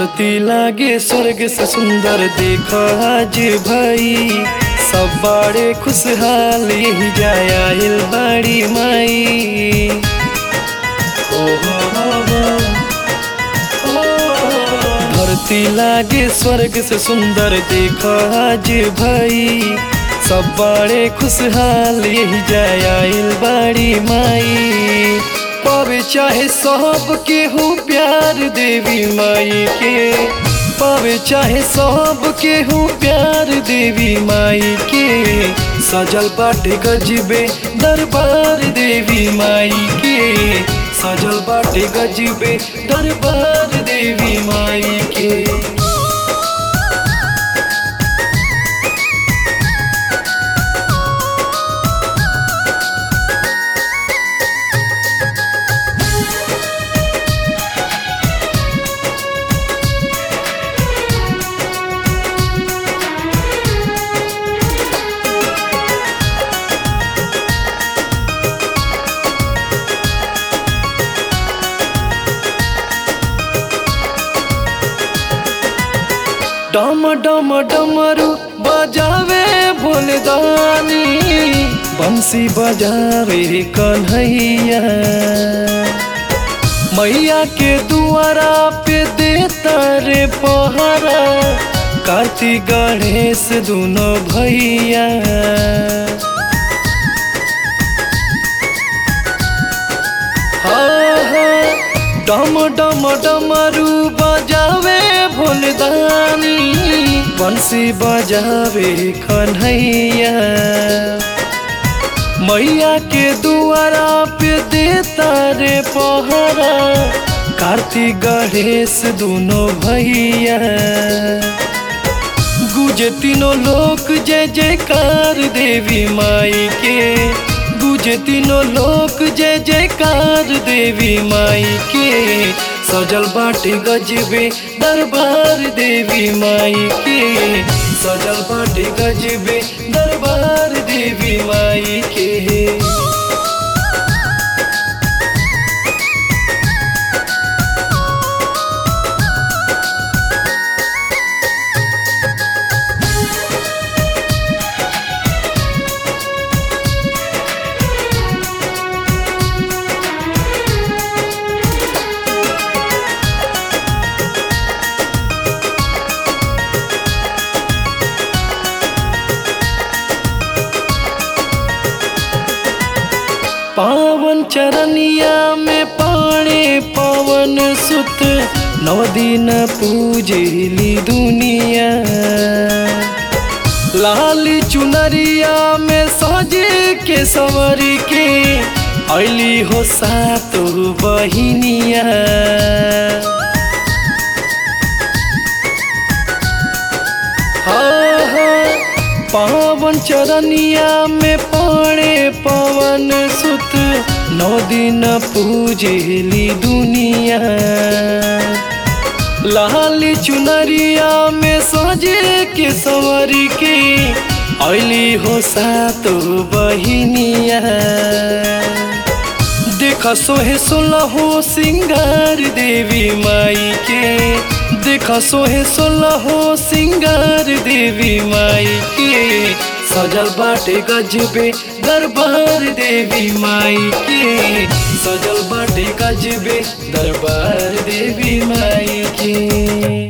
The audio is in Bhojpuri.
धरती लागे स्वर्ग से सुंदर देख आज भाई सब बड़े खुशहाल यही जाया हिल बड़ी माई ओ हो हो हो। धरती लागे स्वर्ग से सुंदर देख आज भाई सब बड़े खुशहाल यही जाया हिल बड़ी माई पावे चाहे सब के हो प्यार देवी माई के पावे चाहे सब के हो प्यार देवी माई के सजल बाटे गजबे दरबार देवी माई के सजल बाटे गजबे दरबार देवी माई के डम डम डमरू बजावे भोलदानी बंसी बजावे कन्हैया मैया के दुआरा पे देता रे पहरा कार्तिक गणेश दोनों भैया हाँ हाँ डम डम डमरू बजावे भोलदानी बंसी बजावे कन्हैया मैया के दुआरा पे देता रे पहरा कार्तिक गणेश दोनों भैया गुजे तीनों लोक जय जयकार देवी माई के गुजे तीनों लोक जय जयकार देवी माई के सजल बाटे गजबे दरबार देवी माई के सजल बाटे गजबे दरबार देवी माई के पावन चरनिया में पाणे पवन सुत नौ दिन पूजली दुनिया लाल चुनरिया में सजे के सवर के अली हो सातो बहिनिया हाँ हाँ पावन चरनिया में पाणे पवन सुत नौ दिन पूजली दुनिया लाल चुनरिया में सजे के सवर के अली हो सातो बहिनिया देख सोहे सोलहो सिंगार देवी माई के देख सोहे सोलहो सिंगार देवी माई के सजल बाटे गजबे दरबार देवी माई के सजल बाटे गजबे दरबार देवी माई के